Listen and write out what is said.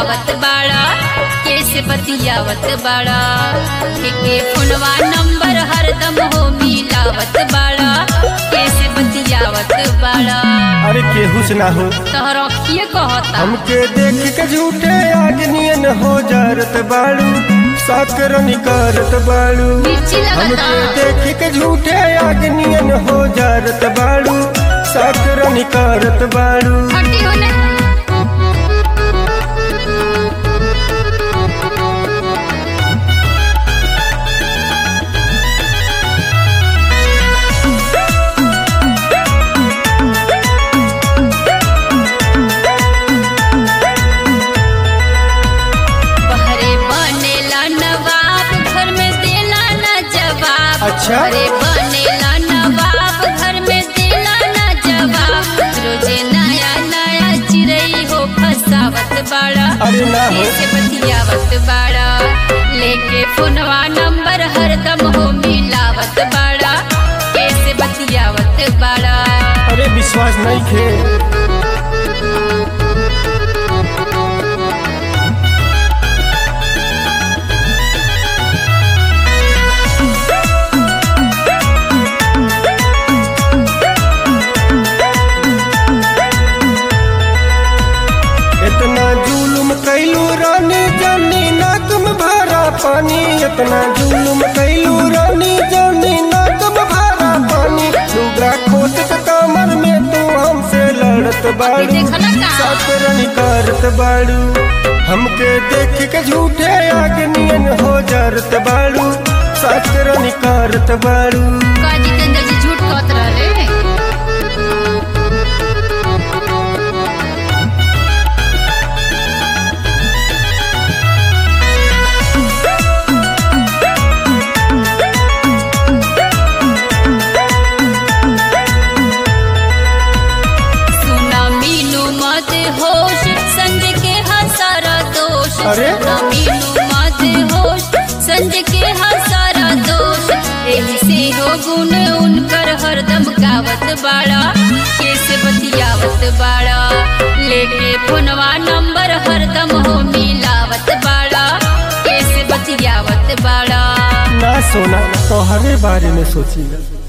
मिलावत बाड़ा कैसे बतियावत बाड़ा के फोनवा नंबर हरदम हो मिलावत बाड़ा कैसे बतियावत बाड़ा अरे केहू से ना हो तोहर अखिए कहता हमके देख के झूठे आदमियन हो जारत बाड़ू साकरनी करत बाड़ू मिर्ची लगता हमके देख के झूठे आदमियन हो जारत बाड़ू साकरनी करत बाड़ू हटी होने बहरे बनेला नवाब घर में देला न जवाब अच्छा। बहरे बनेला नवाब घर में देला न जवाब रोजे नया नया चिड़ई हो फसावत बाड़ा अरे ना हो कैसे बतियावत बाड़ा लेके फोनवा नंबर हरदम हो मिलावत बाड़ा कैसे बतियावत बाड़ा अरे विश्वास नहीं खे इतना जुलुम कैलू रानी जानी नाकम भरा पानी इतना जुलुम कैलू रानी जानी नाकम भरा पानी लुगा खोट के कमर में तू हमसे लड़त बाड़ू देखला का? सातरनी करत बाड़ू हमके देख के झूठे आगनियन हो जरत बाड़ू सातरनी करत बाड़ू का जितेंद्र जी झूठ कहत रहे सुना मीनू मत होश संज के हसारा दोष अरे? सुना मीनू मत होश संज के हसारा दोष एही से हो गुण उनकर हरदम गावत बाड़ा कैसे बतियावत बाड़ा लेके फोनवा नंबर हरदम हो मिलावत बाड़ा कैसे बतियावत बाड़ा ना सोना तोहरे बारे में सोची